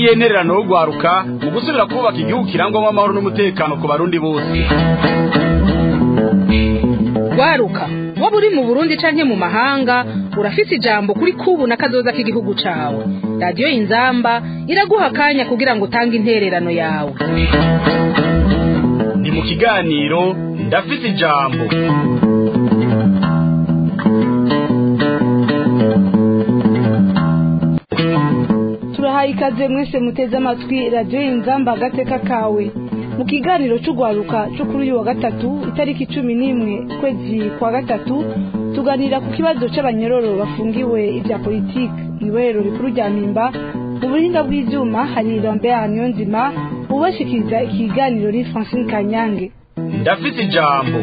ngiyi ntererano yo rwaruka mu gusubira kubaka igihugu kirangwamo amahoro n'umutekano ku barundi bose rwaruka waba uri mu burundi canke mu mahanga urafise ijambo kuri kubu na kazoza k'igihugu cawe radiyo inzamba iraguha akanya kugira ngo utange intererano yawe ni mu kiganiro ndafise ijambo turahaye ikaze mwese muteze amatwi radiyo inzamba agateka kawe mu kiganiro cy'urwaruka cyo kuri uyu wa gatatu itariki cumi n'imwe ukwezi kwa gatatu tuganira ku kibazo cy'abanyororo bafungiwe ibya politiki mu ibohero rikuru rya mpimba mu buhinga bw'ibyuma hari lambert niyonzima ubashikiriza ikiganiro ni francine kanyange ndafise ijambo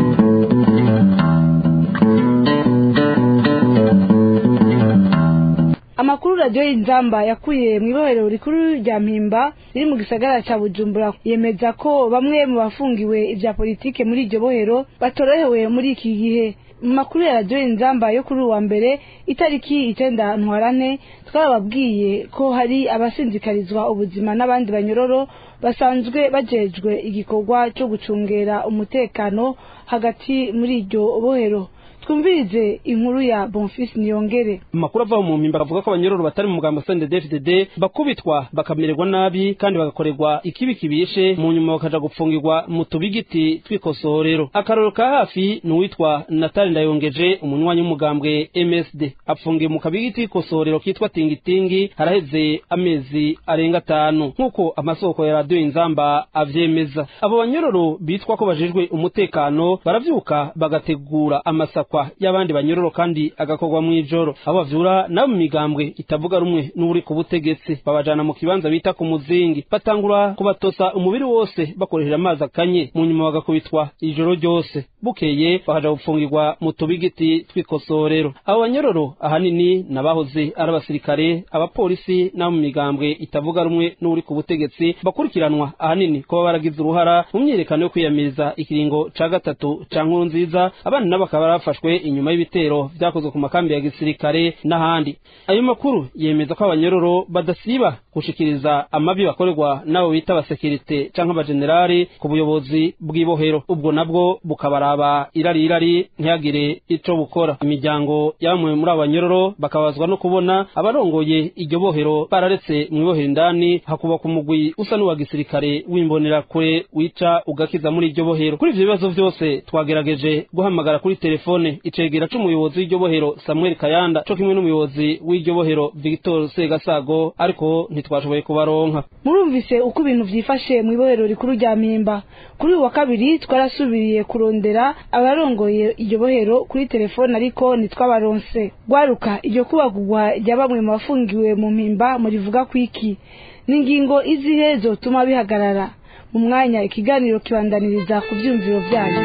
amakuru radiyo inzamba yakuye mu ibohero rikuru rya mpimba riri mu gisagara cya bujumbura yemeza ko bamwe mu bafungiwe ibya politike muri iryo bohero batorohewe muri iki gihe mu makuru ya radiyo inzamba yo kuri uwa mbere itariki icyenda ntwarane twababwiye ko hari abasinzikarizwa ubuzima n'abandi banyororo basanzwe bajejwe igikorwa cyo gucungera umutekano hagati muri iryo bohero twumvirize inkuru ya bonfisi niyongere amakuru ava mu mpimba avuga ko abanyororo batari mu mugambo CNDD-FDD bakubitwa bakamererwa nabi kandi bagakorerwa ikibi kibishe mu nyuma bakaja gupfungirwa mu tubigiti tw'ikosorero akarorero ka hafi ni uwitwa Natali Ndayongeje umunywanyi w'umugambwe MSD apfungiye mu kabigiti k'ikosorero kitwa tingitingi haraheze amezi arenga atanu nk'uko amasoko ya radiyo inzamba avyemeza abo banyororo bitwa ko bajejwe umutekano baravyuka bagategura amasako y'abandi banyororo kandi agakorwa mu ijoro abo bavyura nabo mu migambwe itavuga rumwe n'uri ku butegetsi babajana mu kibanza bita ku muzingi batangura kubatosa umubiri wose bakoresheje amazi akanye mu nyuma bagakubitwa ijoro ryose bukeye bakaja gupfungirwa mu tubigiti tw'ikosorero abo banyororo ahanini nabahoze ari abasirikare abapolisi nabo mu migambwe itavuga rumwe n'uri ku butegetsi bakurikiranwa ahanini kuba baragize uruhara mu myiyerekano yo kwiyamiriza ikiringo ca gatatu ca nkuru nziza abandi nabo bakaba barafashwe bafashwe inyuma y'ibitero vyakozwe ku makambi ya gisirikare n'ahandi ayo makuru yemeza ko abanyororo badasiba gushikiriza amabi bakorerwa n'abo bita abasekirite canke abajenerali ku buyobozi bw'ibohero ubwo nabwo bukabaraba irari irari ntihagire ico bukora imiryango yamwe muri abo banyororo bakabazwa no kubona abarongoye iryo bohero bararetse mw'ibohero indani hakubakwa umugwi usa n'uwa gisirikare w'imbonerakure wica ugakiza muri iryo bohero kuri ivyo bibazo vyose twagerageje guhamagara kuri telefone icegera c'umuyobozi w'iryo bohero Samuel Kayanda co kimwe n'umuyobozi w'iryo bohero Victor Segasago ariko ntitwashoboye kubaronka murumvise uko ibintu vyifashe mu ibohero rikuru rya mpimba kuri uyu wa kabiri twarasubiriye kurondera abarongoye iryo bohero kuri telefone ariko ntitwabaronse rwaruka iryo kubagurwa rya bamwe mu bafungiwe mu mpimba murivuga kwiki ni ingingo izihe zotuma bihagarara mu mwanya ikiganiro kibandaniriza ku vyumviro vyanyu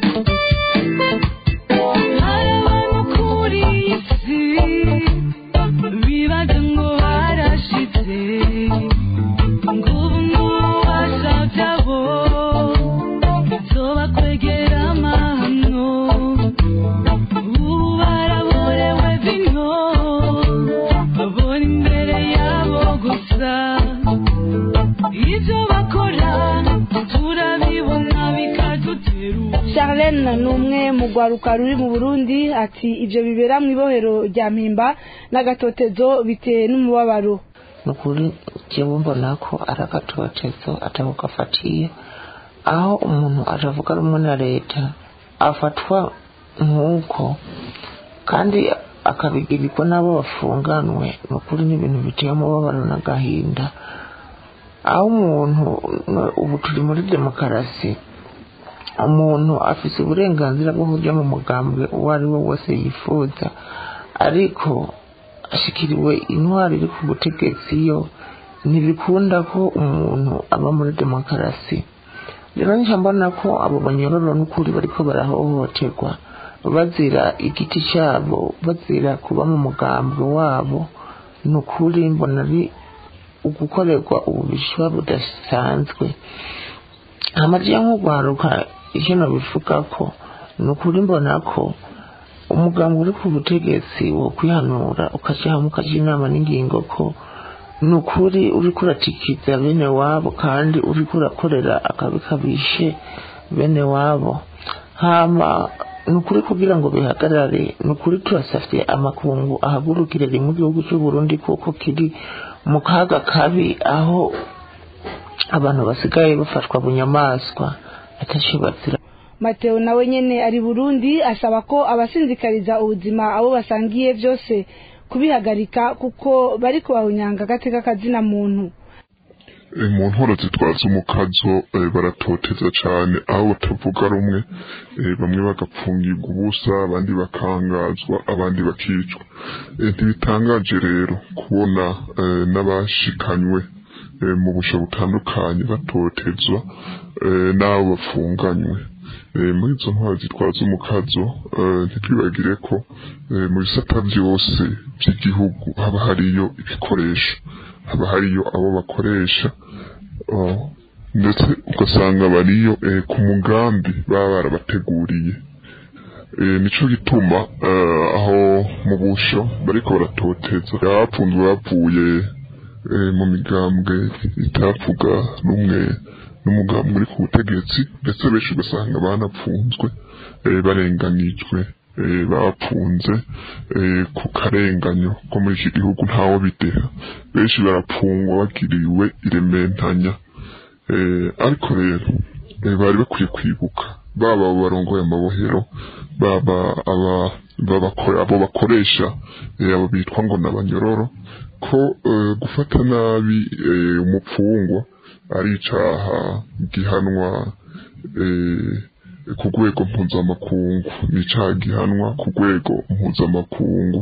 Charlene ni umwe mu rwaruka ruri mu Burundi ati ibyo bibera mu ibohero rya mpimba n'agatotezo bitewe n'umubabaro ni ukuri njyewe mbona ko ari agatotezo atari gafatiye aho umuntu atavuga rumwe na leta afatwa nk'uko kandi akabigirirwa n'abo bafunganwe ni ukuri n'ibintu biteye umubabaro n'agahinda aho umuntu ubu turi muri demokarasi umuntu afite uburenganzira bwo kujya mu mugambwe uwo ari we wese yifuza ariko ashikiriwe intwari iri ku butegetsi yo ntibikunda ko umuntu aba muri demokarasi rero njya mbona ko abo banyororo n'ukuri bariko barahohoterwa bazira igiti cyabo bazira kuba mu mugambwe wabo ni ukuri mbona ari ugukorerwa ububishwa budasanzwe amajya nk'urwaruka icyo nabivuga ko ni ukuri mbona ko umugambi uri ku butegetsi wo kwihanura ukajya hamwe ukajya inama n'ingingo ko ni ukuri uriko uratikiza bene wabo kandi uriko urakorera akabi kabishe bene wabo hama ni ukuri kugira ngo bihagarare ni ukuri turasafye amakungu ahagurukire rimwe igihugu cy'u Burundi kuko kiri mu kaga kabi aho abantu basigaye bafatwa bunyamaswa ataco bazira mateo nawe nyene ari burundi asaba ko abasinzikariza ubuzima abo basangiye byose kubihagarika kuko bari kubahunyanga agateka kazina muntu mu nkoro zitwaza umukazo baratoteza cyane aho batavuga rumwe bamwe bagapfungirwa ubusa abandi bakangazwa abandi bakicwa ntibitangaje rero kubona n'abashikanywe mu busho butandukanye batotezwa n'abo bafunganywe muri izo ntwaro zitwaza umukazo ntitwibagire ko mu bisata byose by'igihugu haba hariyo ibikoresho haba hariyo abo bakoresha ndetse ugasanga bariyo ku mugambi baba barabateguriye nicyo gituma aho mu busho bariko baratoteza abapfunzwe bavuye mu migambwe itavuga rumwe n'umugambi uri ku butegetsi ndetse benshi ugasanga banapfunzwe barenganijwe bapfunze ku karenganyo ko muri iki gihugu ntawo bideha benshi barapfungwa bagiriwe irementanya ariko rero bari bakwiye kwibuka baba abo barongoye amabohero baba abo bakoresha abo bitwa ngo ni abanyororo ko gufata nabi umupfungwa ari icyaha gihanwa ku rwego mpuzamakungu ni icyaha gihanwa ku rwego mpuzamakungu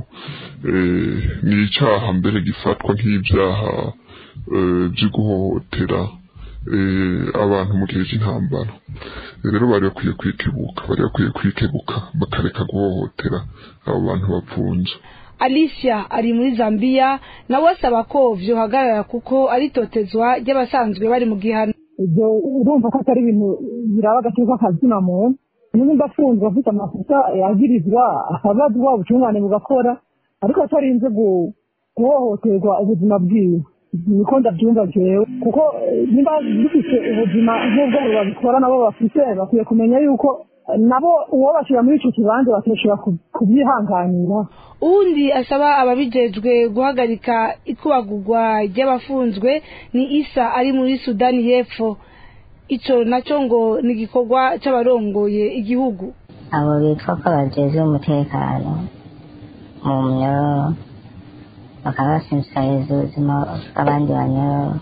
ni icyaha mbere gifatwa nk'ibyaha byo guhohotera abantu mu gihe cy'intambara rero bari bakwiye kwikebuka bari bakwiye kwikebuka bakareka guhohotera abo bantu bapfunze alicia ari muri zambia nawe asaba ko vyohagarara kuko ari totezwa ry'abasanzwe bari mu gihano ibyo urumva ko atari ibintu biraba agaciro k'akazina muntu nimba afunzwe afite amakosa yagirizwa akabazwa ubutungane bugakora ariko atarinze guhohoterwa ubuzima bwiwe niko ndabyumva jewe kuko niba dufite ubuzima nk'ubwo babikora nabo bafite bakwiye kumenya yuko nabo uwo bashyira muri icyo kibanza bakishobora kubyihanganira uwundi asaba ababijejwe guhagarika ikubagurwa ry'abafunzwe ni isa ari muri sudani y'epfo icyo nacyo ngo ni igikorwa cy'abarongoye igihugu abo bitwa ko bajejwe umutekano mu myororo bakaba basinzikariza ubuzima bw'abandi banyororo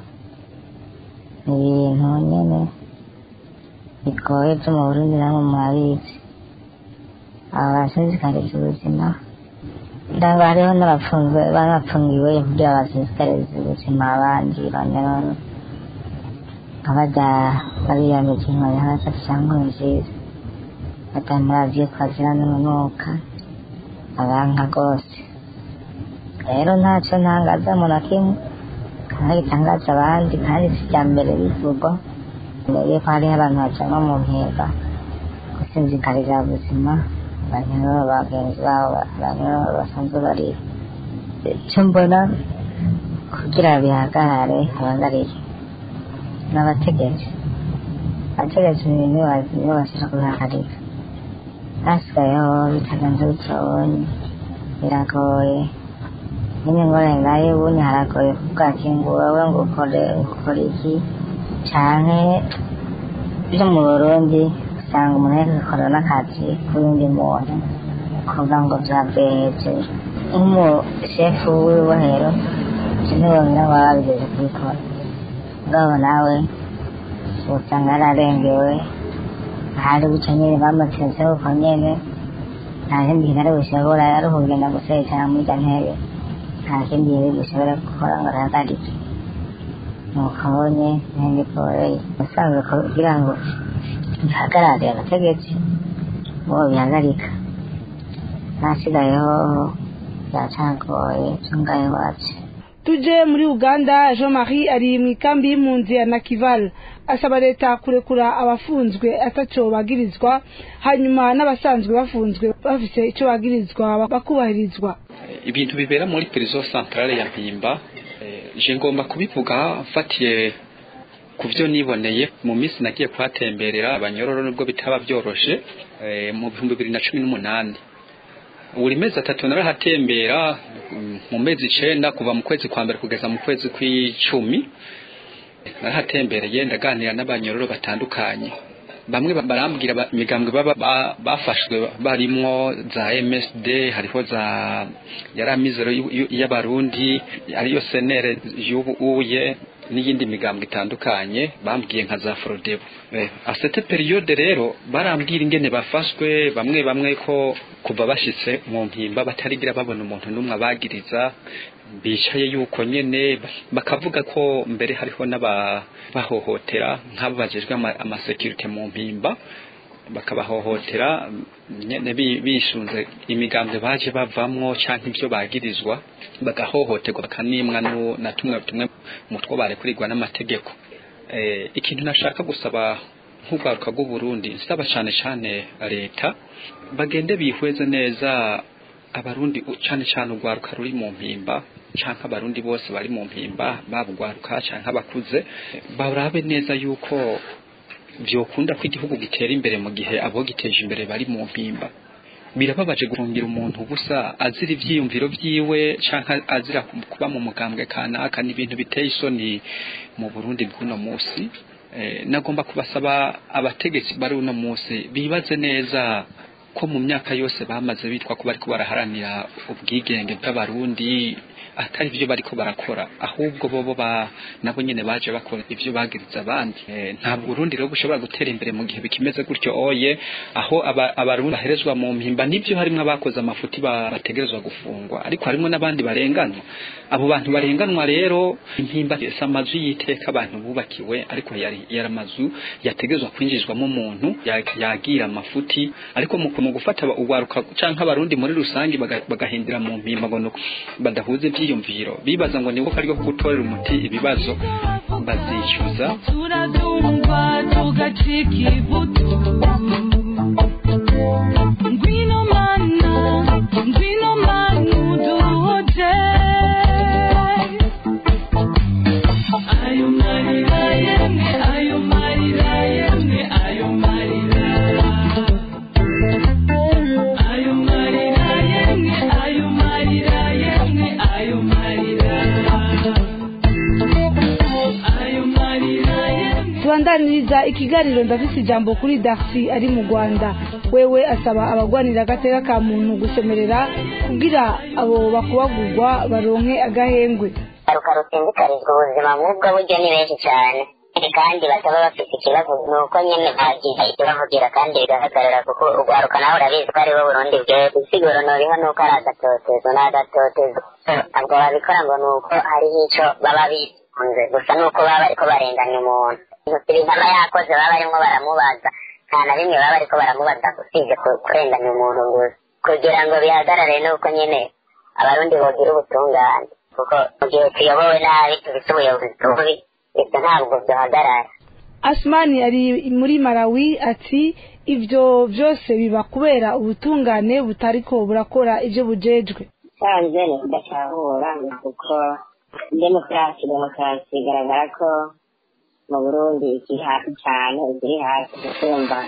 ni ibintu nyine bigoye byo mu burundi namwe murabizi aba basinzikariza ubuzima ndanga hariho n'abapfunzwe banapfungiwe kugira basinzikariza ubuzima abandi banyororo nk'abajya bariyambika inkoni hasi cyangwa nziza batamuravye ko azira n'urunuka abanka rwose rero ntacyo ntangaza mu na kimwe kandi gitangaza abandi kandi si icya mbere bivugwa mbere ko hariho abantu bacanwa mu ntega gusinzikarira ubuzima abanyororo bagenzi babo abanyororo basanzwe bari icyo mbona kugira bihagarare habagarire n'abategetsi abategetsi nibo bashaka kubihagarika hasigayeho bitagenze bityo biragoye nyine ngorane nayo ubundi haragoye kuvuga ati ngo wowe ngo ukore ukore iki canke byo mu burundi usanga umuntu ariko akora n'akazi k'uwundi muntu kuvuga ngo vyavyeje nk'umushefu w'ibohero sinibonera ngo baba babigeze kubikora ngabo nawe usanga yararengewe ahari buca nyene bamutezeho uko nyene nta kindi kintu ari bushobora ari ukugenda guserekana muri irya ntebe nta kindi yari bushobora gukora ngo arahagarike nuko abonye ntende poroye usanzwe kugira ngo bihagarare abategetsi bo bihagarika nasigayeho byacagoye tungaye iwacu tuje muri uganda jean marie ari mu ikambi y'impunzi ya nakival asaba leta kurekura abafunzwe ataco bagirizwa hanyuma n'abasanzwe bafunzwe bafise ico bagirizwa bakubahirizwa ibintu bibera muri prison centrale ya mpimba je ngomba kubivuga mfatiye ku byo niboneye mu minsi nagiye kuhatemberera abanyororo nubwo bitaba byoroshe eh, mu bihumbi bibiri na cumi n'umunani buri mezi atatu narahatembera mm, mu mezi icenda kuva mu kwezi kwa mbere kugeza mu kwezi kw'icumi narahatembereye ndaganira n'abanyororo batandukanye bamwe ba- barambwira ba- imigambwe baba ba- bafashwe barimwo za MSD hariho za yaramizero y'u- y'u- y'abarundi ariyo senere y'ubu uye n'iyindi migambwe itandukanye bambwiye nka za Frodebo eh, a cette periode rero barambwira ingene bafashwe bamwe bamwe ko kuva bashitse mu mpimba batarigira babona umuntu n'umwe abagiriza bicaye yuko nyene bakavuga ko mbere hariho n'abahohotera nk'abo bajejwe ama- amasekirite mu mpimba bakabahohotera nyene bi- bishunze imigambwe baje bavamwo canke ibyo bagirizwa bagahohoterwa bakanimwa nu- na tumwe tumwe mu two barekurirwa n'amategeko eh, ikintu nashaka gusaba nk'urwaruka rw'u Burundi nsaba cane cane leta bagende bihweze neza abarundi u- cane cane urwaruka ruri mu mpimba canke abarundi bose bari mu mpimba baba urwaruka canke abakuze barabe neza yuko vyokunda ko igihugu gitera imbere mu gihe abo giteje imbere bari mu mpimba birababaje gufungira umuntu ubusa azira ivyiyumviro vyiwe canke azira kuba mu mugambwe kanaka ni ibintu biteye isoni mu Burundi bw'uno musi eh, nagomba kubasaba abategetsi bari uno musi bibaze neza ko mu myaka yose bamaze bitwa ko bariko baraharanira ubwigenge bw'abarundi atari byo bariko barakora ahubwo bobo ba nabo nyene baje bakora ivyo bagiriza abandi Eh, ntabwo Burundi rero bushobora gutera imbere mu gihe bikimeze gutyo oye aho aba- abarundi baherezwa mu mpimba nibyo harimwo abakoze amafuti ba- bategerezwa gufungwa ariko harimwo n'abandi barenganwa abo bantu barenganwa rero impimba si amazu y'iteka abantu bubakiwe ariko yari yari amazu yategerezwa kwinjizwamo umuntu ya- yagira amafuti ariko mu mu gufata urwaruka canke abarundi muri rusange baga- bagahindira mu mpimba ngo nuko badahuza ivyiyumviro bibaza ngo niko kariho gutorera umuti ibibazo bazicuza turadumva tugacika ibuto ngwino mana ngwino mana uduhoje ayo marira yemwe ayo marira yemwe ayo marira ayo marira yemwe ayo marira yemwe ayo marira ayo marira yemwe tubandaniriza ikiganiro ndafise ijambo kuri darcy ari mu rwanda wewe asaba abagwanira agateka ka muntu gusemerera kugira abo bakubagurwa baronke agahengwe garuka rutsindikarizwa ubuzima nk'ubwo buryo ni benshi cyane kandi bataba bafite ikibazo ni uko nyine bagiye icyo bavugira kandi bigaragarira kuko urwaruka nawe urabizi ko aribo burundi bwera isiguro noriho ni uko ari agatotezo ni agatotezo ntabwo babikora ngo ni uko hariho icyo baba bikunze gusa ni uko baba bariko barenganya umuntu ibintu aba yakoze baba barimo baramubaza nta na bimwe baba bariko baramubaza usibye ku- kurenganya umuntu gusa kugira ngo bihagarare ni uko nyine abarundi bogira ubutungane kuko mu gihe tuyobowe nabi tubise ubuyobozi bubi ibyo ntabwo byohagarara asmani ari muri malawi ati ibyo byose biba kubera ubutungane butariko burakora ibyo bujejwe sanze ni kudacahura kuko demokarasi demokarasi igaragara ko mu burundi ikiri hasi cyane ikiri hasi gusumba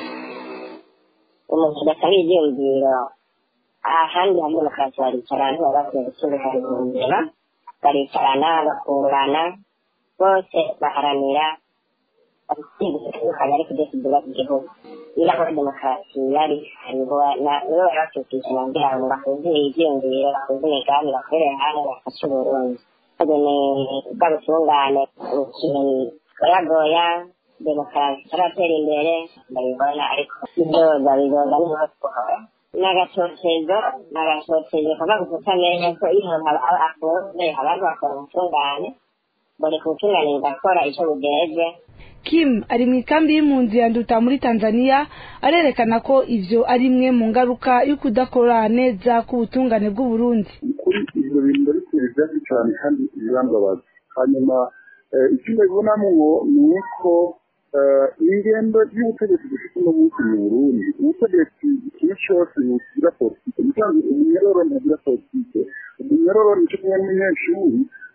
umuntu udasaba ibyiyumviro ahandi hari demokarasi baricarana baba bakwiye gusubira baricarana bakurana bose baharanira bitandukanye ariko byose byubaka igihugu niba aho demokarasi yari hariho na- nibo bari bakwiye kwicara kugira ngo bahuze ibyiyumviro bahuze imigambi bakorere hamwe bafashe uburundi kagene bwa butungane ikintu goyagoya demokarasi itaratera imbere ndabibona ariko ibyo babizoza niho twahora ni agatotezo ni agatotezo kava gufuta neza ko iyo umuntu aba aba afunze abantu bakora ubutungane buri kubutungane bugakora icyo bugeje kim ari mu ikambi y'impunzi ya nduta muri tanzania arerekana ko ivyo ari imwe mu ngaruka yo kudakora neza k'ubutungane bw'uburundi kuri ibyo bintu ndabitera ibyatsi cyane kandi birambabaza hanyuma eh, icyo ndabibonamo ni uko eh, ingendo y'ubutegetsi dufite uno munsi mu burundi ubutegetsi ikintu cyose bugira politike musanzwe umunyororo ntagira politike umunyororo nicyo kumwe n'umunyeshuri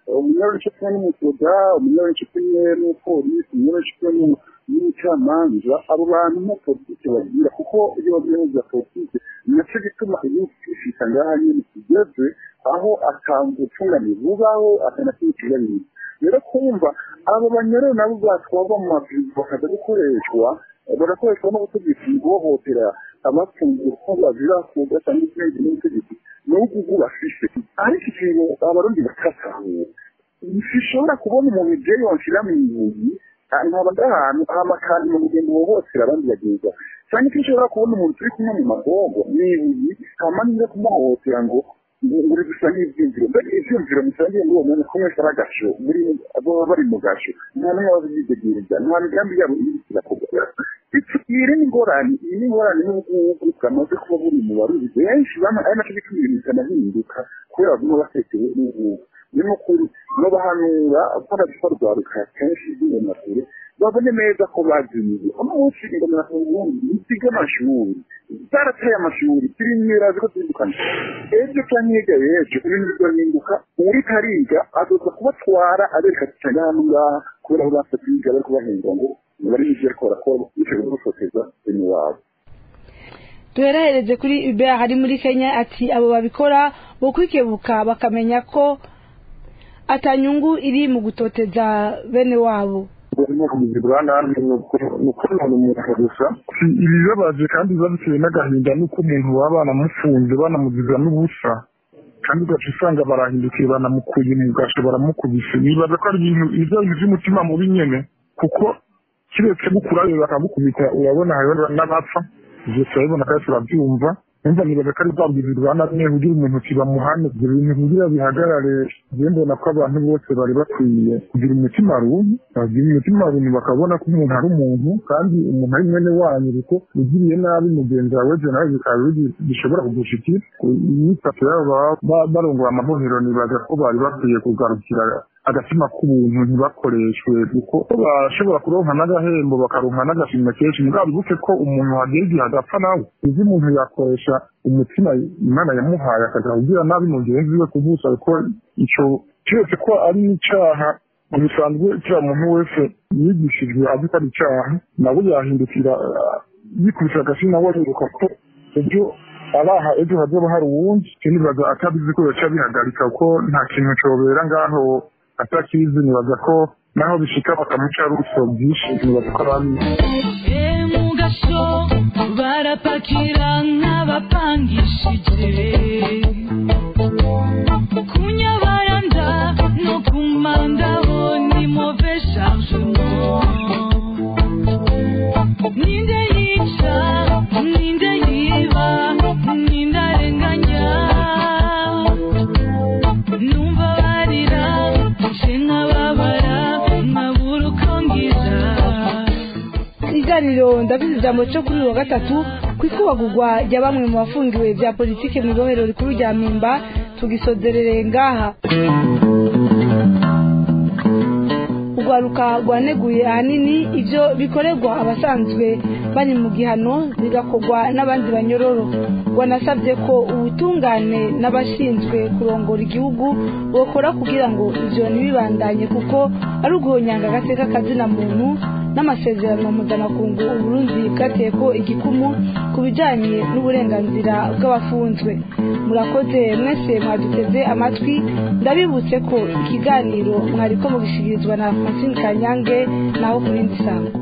umunyarwanda cyo kumwe n'umusoda umunyarwanda cyo kumwe n'umupolisi umunyarwanda cyo kumwe n'umucamanza abo bantu nta politiki bagira kuko iyo bagiye mu bya politiki nacyo gituma igihugu kishika ngaha nyine kigeze aho atanga ubutungane bubaho akanakimukira bibiri rero kumva abo banyarwanda nabo batwarwa mu mavizi bakaza gukoreshwa bagakoreshwa n'ubutegetsi guhohotera abafungiye ko bazira kuga cyangwa ikindi n'ubutegetsi n'ubugugu bafise ariko ikintu abarundi bakatahura ntishobora kubona umuntu jewe wanshira mu ibuyi nkaba ndahantu amakandi mu mugendo wohotera abandi bagenza cyangwa ko ushobora kubona umuntu turi kumwe mu magogo n'ibuyi hama niza kumuhohotera ngo muri gusa n'ibyumviro mbega ibyumviro musangiye ngo uwo muntu kumwe ari agasho muri baba bari mu gasho nta n'umwe babidegereza nta migambi yabo iri kirakorwa iyi ni ingorane iyi ni ingorane n'ubugugu bwamaze kuba buri mu barundi benshi ari nacyo gituma ibintu bitanahinduka kubera baguma batekewe n'ubugugu ni n'ukuri no bahanura ko rwaruka kenshi rw'ingenakure babone neza ko bazimiye umunsi ingomerako ubundi nisiga amashuri zarateye amashuri tirimwira ziko zindukana ejo canke hirya y'ejo ibintu bigahinduka uwuriko ariga azoza kubatwara abereka cyane hano ngaha kubera aho basa kwiga bariko bahembwa ngo bari n'ivyo ariko barakora bityo gufoteza bene wabo duherahereze kuri ubea hari muri kenya ati abo babikora bo kwikebuka bakamenya ko atanyungu iri mu gutoteza bene wabo urimo kubigirwa nabi ni ukuntu umuntu gusa ibibabaje kandi biba bitewe n'agahinda nuko umuntu baba banamufunze banamuziza n'ubusa kandi ugaca usanga barahindukiye banamukuye mu gasho baramukubise nibaza ko ari ibintu ibyo bintu by'umutima mubi nyene kuko kiretse gukurayo bakamukubita urabona hariho n'abapfa ibyo turabibona kandi turabyumva numva nibaza ko ari bwa bugizi bwa nabi nyine kugira umuntu kibamuhane ibyo bintu kugira bihagarare njye mbona ko abantu bose bari bakwiye kugira umutima runtu bagira umutima runtu bakabona ko umuntu ari umuntu kandi umuntu ari mwene wanyu kuko ugiriye nabi mugenzi wawe ejo nawe bikaba bishobora kugushikira imyifato yabo baba barongora amabohero nibaza ko bari bakwiye kugarukira agatima k'ubuntu ntibakoreshwe kuko bashobora kuronka n'agahembo bakaronka n'agashimwe kenshi mugabo bibuke ko umuntu hagera igihe agapfa nawe uzi umuntu yakoresha umutima imana yamuhaye akagira kugira nabi mugenzi we kuvusa kuko ico kiretse ko ari n'icaha mu bisanzwe kiriya muntu wese yigishijwe azi ko ari icaha nawe yahindukira yikubise agasi nawe ariruka ko ejo abaha ejo hazoba hari uwundi kinibaza atabizi ko yoca bihagarika kuko nta kintu cobera ngaho atakizi nibaza ko naho bishika bakamuca ruso byinshi nibaza ko arabizi mugasho barapakira nk'abapangishije kunyabaranda no kumandaho ni move chargement ninde yica ninde yiba ninde arenganya numva barira nje nkababara nkabura uko ngira ikiganiro ndabizi ijambo cyo kuri uyu wa gatatu ku ikubagurwa rya bamwe mu bafungiwe bya politiki mu ibohero rikuru rya mpimba tugisozerere ngaha urwaruka rwaneguye ahanini ibyo bikorerwa abasanzwe bari mu gihano bigakorwa n'abandi banyororo rwanasabye ko ubutungane n'abashinzwe kurongora igihugu bokora kugira ngo ibyo ntibibandanye kuko ari uguhonyanga agateka kazina muntu n'amasezerano mpuzamakungu uburundi bwateye ko igikumu ku bijyanye n'uburenganzira bw'abafunzwe murakoze mwese mwaduteze amatwi ndabibutse ko ikiganiro mwari ko mugishyikirizwa na francine kanyange naho ku rindi sango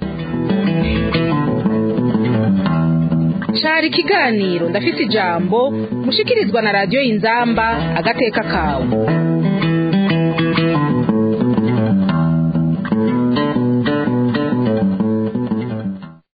cari ikiganiro ndafite ijambo mushikirizwa na radiyo y'inzamba agateka kawe